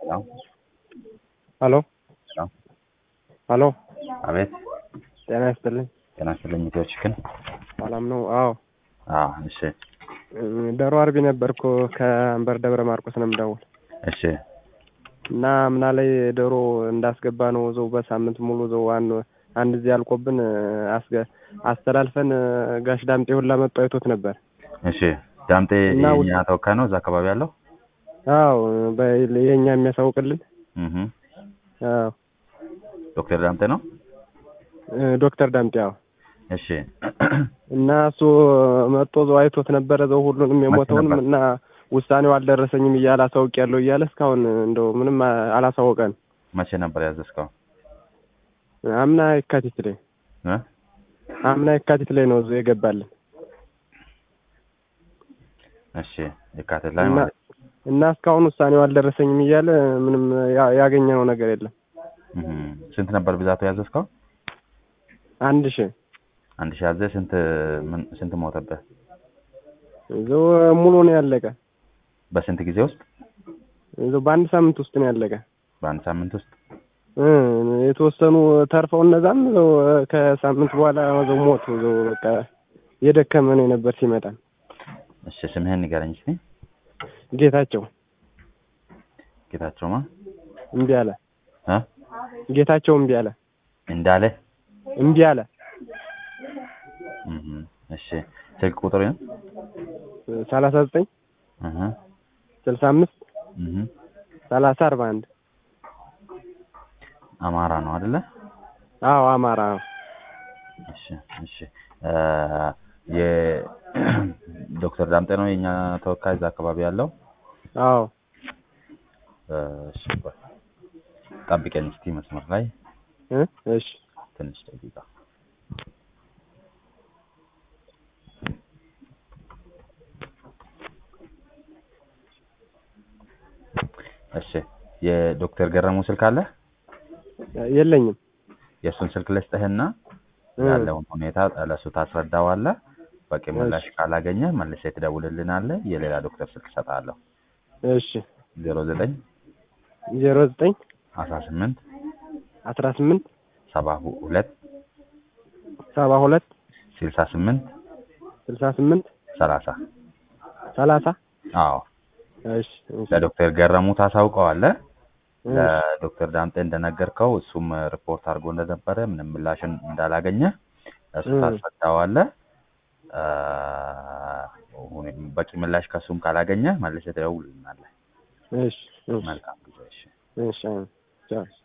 ሄሎ ሄሎ ሄሎ አቤት ጤና ይስጥልኝ። ጤና ይስጥልኝ። ኢትዮ ቺክን ሰላም ነው? አዎ አዎ እሺ ዶሮ አርቢ ነበርኩ ከአንበር ደብረ ማርቆስ ነው የምደውል እሺ እና ምና ላይ ዶሮ እንዳስገባ ነው ዘው በሳምንት ሙሉ ዘው አን- አንድ ጊዜ አልቆብን አስገ አስተላልፈን ጋሽ ዳምጤ ሁላ መጥቶ አይቶት ነበር። እሺ ዳምጤ እና ውድ- የኛ ተወካይ ነው እዛ አካባቢ ያለው አዎ በ- የኛ የሚያሳውቅልን እህ አዎ ዶክተር ዳምጤ ነው ዶክተር ዳምጤ አዎ እሺ እና እሱ መጥቶ ዘው አይቶት ነበረ ዘው ሁሉንም የሞተውንም ነበር? እና ውሳኔው አልደረሰኝም እያለ አሳውቅ ያለው እያለ እስካሁን እንደው ምንም አ- አላሳወቀን። መቼ ነበር ያዘዝከው አምና የካቲት ላይ እ አምና የካቲት ላይ ነው እዚሁ የገባልን እሺ የካቲት ላይ እና ማለት እና እስካሁን ውሳኔው አልደረሰኝም እያለ ምንም ያ- ያገኘነው ነገር የለም። እህ ስንት ነበር ብዛቱ ያዘዝከው አንድ ሺህ አንድ ሺህ ያዘ ስንት ምን ስንት ሞተብህ እዚሁ ሙሉ ነው ያለቀ። በስንት ጊዜ ውስጥ እዚሁ በአንድ ሳምንት ውስጥ ነው ያለቀ። በአንድ ሳምንት ውስጥ እ የተወሰኑ ተርፈው እነዛም እዚሁ ከሳምንት በኋላ እዚሁ ሞቱ። እዚሁ በቃ የደከመ ነው የነበር ሲመጣ። እሺ ስምህን ንገረኝ እስኪ ጌታቸው ጌታቸውማ እምቢ አለ። እ ጌታቸው እምቢ አለ። እንዳለ እምቢ አለ። እህ እሺ ስልክ ቁጥር ነው ሰላሳ ዘጠኝ እህ ስልሳ አምስት እህ ሰላሳ አርባ አንድ አማራ ነው አይደለ አዎ አማራ ነው። እሺ እሺ እ የዶክተር ዳምጤ ነው የኛ ተወካይ እዛ አካባቢ ያለው አዎ እ እሺ ቆይ ጠብቀኝ እስኪ መስመር ላይ እ እሺ ትንሽ ደቂቃ እሺ የዶክተር ገረሙ ስልክ አለ የለኝም። የእሱን ስልክ ልስጥህና እ ያለውን ሁኔታ ለእሱ ታስረዳዋለህ በቂ ምላሽ ካላገኘ መልሰህ ትደውልልናለህ የሌላ ዶክተር ስልክ እሰጥሃለሁ እሺ ዜሮ ዘጠኝ ዜሮ ዘጠኝ አስራ ስምንት አስራ ስምንት ሰባ ሁለት ሰባ ሁለት ስልሳ ስምንት ስልሳ ስምንት ሰላሳ ሰላሳ አዎ እሺ እሺ ለዶክተር ገረሙ ታሳውቀዋለህ እሺ ለዶክተር ዳምጤ እንደነገርከው እሱም ሪፖርት አድርጎ እንደነበረ ምንም ምላሽን እንዳላገኘ እሱ እ ታስረዳዋለህ አ፣ ሁኔ- በቂ ምላሽ ከእሱም ካላገኘ መልሰህ ትደውልልናለህ እሺ እሺ መልካም ጊዜ እሺ እሺ አዎ ቻው